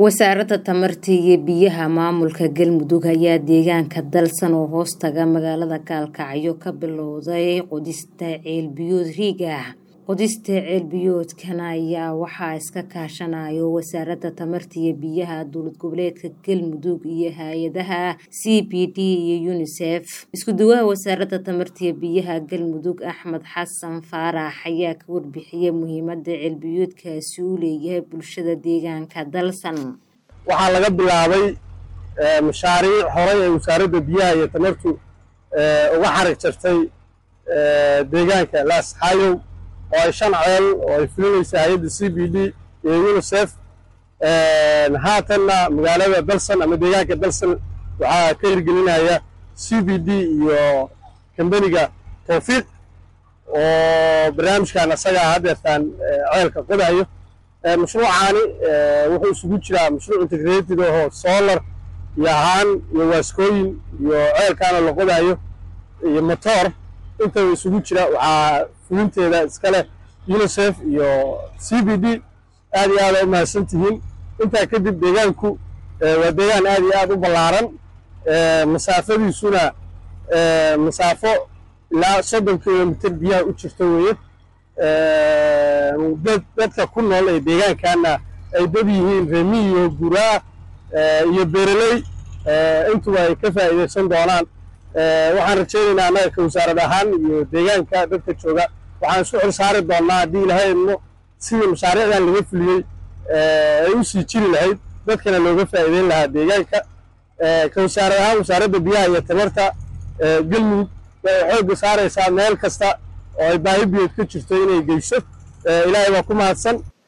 wasaaradda tamarta iyo biyaha maamulka galmudug ayaa deegaanka dalsan oo hoostaga magaalada gaalkacyo ka bilowday qodista ceelbiyood riig ah qodista ceelbiyoodkan ayaa waxaa iska kaashanayo wasaaradda tamarta iyo biyaha dowlad goboleedka galmudug iyo hay-adaha c b d iyo unisef isku-duwaha wasaaradda tamarta iyo biyaha galmudug axmed xasan faarax ayaa ka warbixiyey muhiimada ceelbiyoodkaasi uu leeyahay bulshada deegaanka dalsan waxaa laga bilaabay mashaariic horey ay wasaaradda biyaha iyo tamartu uga xarig jartay deegaanka laasxaayow oo ay shan ceel oo ay fulinaysa hay-adda c b d iyo unisef haatanna magaalada dalsan ama deegaanka dalsan waxaa ka hirgelinaya c b d iyo kambaniga towfiiq oo barnaamijkan asagaa haddeertaan ceelka qodayo mashruucaani wuxuu isugu jiraa mashruuc integrated ahoo solar iyo ahaan iyo waaskooyin iyo ceelkaana la qodayo iyo motor intaba isugu jira waxaa fulinteeda iska leh unisef iyo c b d aad iyo aada u mahadsan tihiin intaa kadib deegaanku waa deegaan aad iyo aad u ballaaran masaafadiisuna masaafo ilaa soddon kilomitr biyaha u jirta weeye dadka ku nool ee deegaankaana ay dad yihiin remiyo guraa iyo beereley intuba ay ka faa'iidaysan doonaan waxaan rajaynaynaa annaga ka wasaarad ahaan iyo deegaanka dadka jooga waxaan isku xil saari doonnaa haddii ilahay idmo sidii mashaariicdan laga fuliyey ay u sii jiri lahayd dadkana looga faa'iideyn lahaa deegaanka ka wasaarad ahaan wasaaradda biyaha iyo tamarta galmudug waxay xoogga saaraysaa meel kasta oo ay baahi biyood ka jirto inay geyso ilaahay baa ku mahadsan